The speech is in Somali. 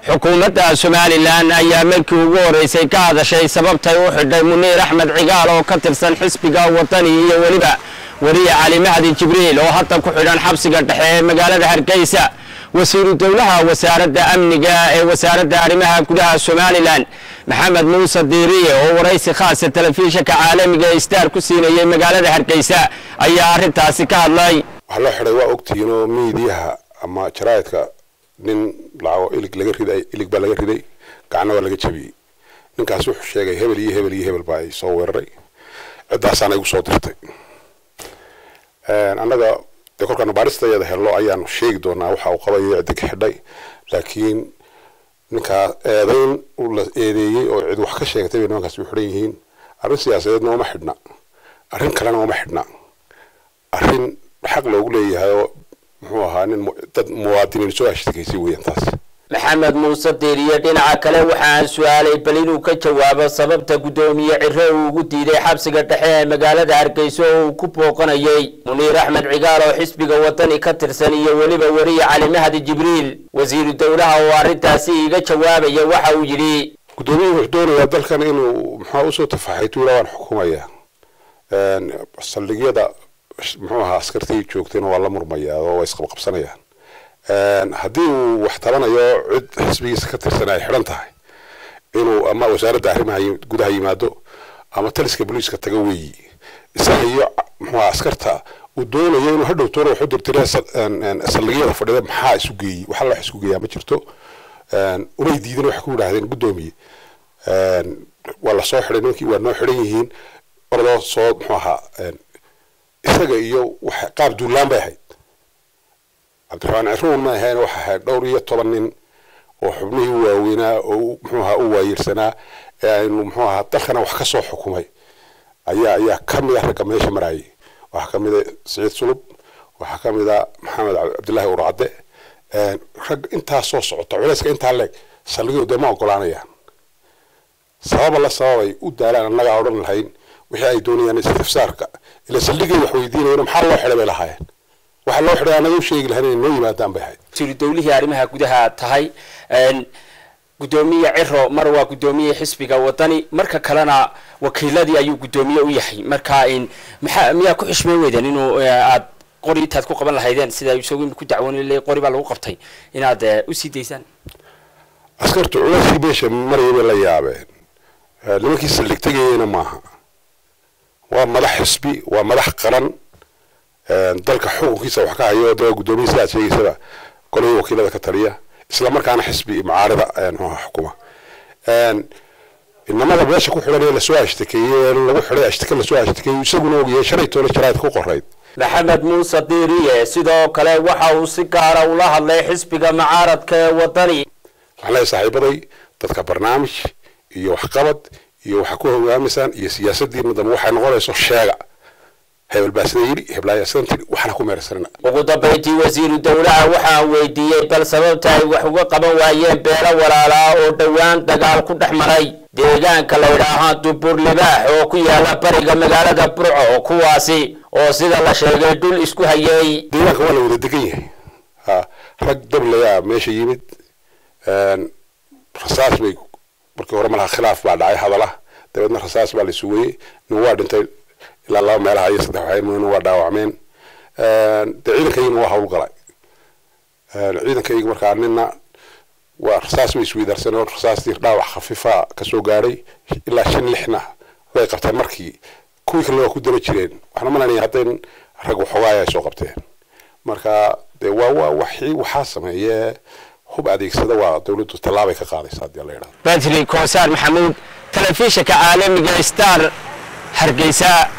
xukuumadda somalilan ayaa markii ugu horeysay ka hadashay sababtay u xidhay muniir axmed cigaal oo ka tirsan xisbiga wadani iyo weliba weriye cali mahdi jibriil oo hadda ku xidhan xabsiga dhexe ee magaalada hargeysa wasiiru dowlaha wasaaradda amniga ee wasaaradda arrimaha gudaha somalilan maxamed muuse diiriye oo waraysi khaasa telefishinka caalamiga ee star ku siinayay magaalada hargeysa ayaa arrintaasi ka hadlay waxaa loo xidhay waa ogtihiin oo miidiyaha ama jaraa'idka nin lacago ilig laga riday ilig baa laga riday gacna waa laga jabiyey ninkaas wuxuu sheegay hebel iyo hebel iyo hebel baa ay soo weeraray ciddaasaana igu soo dirtay annaga dee kolkaanu baadhistayada helno ayaanu sheegi doonaa waxa uu qabayo ciddi ka xidhay laakiin ninkaa eedayn la eedeeyey oo cid wax ka sheegatay bay nimankaas u xidhan yihiin arrin siyaasadeedna uma xidhna arrin kalena uma xidhna arrin xaq loogu leeyahay oo muxuu ahaa nin dad muwaadiniin soo ashtakeysay weeyaan taas maxamed muuse diiriye dhinaca kale waxaan su-aalay bal inuu ka jawaabo sababta guddoomiye cire uu ugu diiday xabsiga dhexe ee magaalada hargeysa oo uu ku booqanayay muniir axmed cigaal oo xisbiga wadani ka tirsan iyo weliba weriye cali mahdi jibriil wasiiru dowlaha oo arrintaasi iga jawaabaya waxa uu yidhi guddoomiyuhu wuxuu doonayaa dalkan inuu muxua usoo tafaxaytu ilaa waan xukumaya saldhigyada muxuu ahaa askartii joogtayna waa la murmayaa oo waa isqabqabsanayaan haddii uu wax tabanayo cid xisbigiisa ka tirsan ay xidhan tahay inuu ama wasaaradda arrimaha gudaha yimaado ama taliska booliiska taga weeyi isaga iyo muxuuha askarta uu doonayo inuu hadhow toona wax u dirtire saldhigyada fadhida maxaa isu geeyey waxa la wax isku geeyaa ma jirto umay diidin waxay ku yidhaahdeen guddoomiye waa la soo xidhay nimankii waa noo xidhan yihiin orodoo soo muxuu ahaa isaga iyo wax qaab duulaan bay ahayd cabdiraxmaan ciruun ma ahayn waxa ahayd dhowr iyo toban nin oo xubnihii u waaweynaa oo muxuu ahaa u waayeersanaa ee aynu muxuu ahaa dalkana wax ka soo xukumay ayaa ayaa ka mid a ragga meesha maraayay waxaa ka mid a siciid sulub waxaa ka mid a maxamed cabdillaahi urcadde rag intaa soo socota culayska intaa leeg saldhigyo dee ma ogolaanayaan sababa la sababay u daalaan annagaa odhan lahayn wixii ay doonayaan istifsaarka ila saldhigay wax weydiinayeen maxaa loo xidhay bay lahaayeen waxaa loo xidhay annaga u sheegi lahayn inay noo yimaadaan bay ahayd wasiiru dowlihii arrimaha gudaha tahay guddoomiye ciro mar waa guddoomiye xisbiga wadani marka kalena wakiiladii ayuu guddoomiye u yahay marka maxaa miyaa ku xishmeen weydeen inuu aad qori intaad ku qaban lahaydeen sida isagu ku dacwoon qori baa lagu qabtay inaad usii daysaan askartu culayskii meesha maraya bay la yaabeen nimankii saldhig tegayeyna maaha waa madax xisbi waa madax qaran dalka xukunkiisa wax ka hayo de guddoomiya sidaad sheegaysaba golihii wakiilada ka taliya isla markaana xisbi mucaarida mxuha xukuma inamada meesha ku xidhan ee lasoo ashtakeeyey lagu xidhay ashtake lasoo ashtakeeyey isaguna ogyahay shalay toona jaraa'id ku qorayd maxamed muuse diiriye sidoo kale waxa uu si gaara ula hadlay xisbiga mucaaradka ee wadani waxaan leeyahay saaxiibaday dadka barnaamij iyo waxqabad iyo waxa ku hogaamaysaan iyo siyaasadiina dambe waxay noqonayso sheega hebel baa sida yidhi heblaaya sidan tiri waxna ku meersanina ugu dambayntii wasiiru dowlaha waxaan weydiiyey bal sababta ay wax uga qaban waayeen beelo walaalaa oo dhowaan dagaal ku dhex maray deegaanka la yidhaahaa dubur libaax oo ku yaala bariga magaalada burco kuwaasi oo sida la sheegay dhul isku hayay deegaanka waa la wada degan yahay ha rag dablayaa meesha yimid rasaas bay markii hore malaha khilaaf baa dhacay hadala dabeedna rasaas baa la sugayey nin waa dhintay ilaa laba meelaha iyo saddex waxay nin waa dhaawacmeen dee ciidankayagina waa howlgalay ciidankayga markaa nina waa rasaas bay isweydaarsaneen oo rasaastii dhaawac khafiifa kasoo gaadhay ilaa shan lixna way qabteen markii kuwii kalena waa ku daba jireen waxna malanaya haddayn rag waxoogaaya ay soo qabteen marka dee waa waa waxii waxaa sameeye hub adeegsada waa dowladdu tallaabay ka qaadaysa haddii la yidhahdo badri koosaar maxamuud telefishinka caalamiga star hargeysa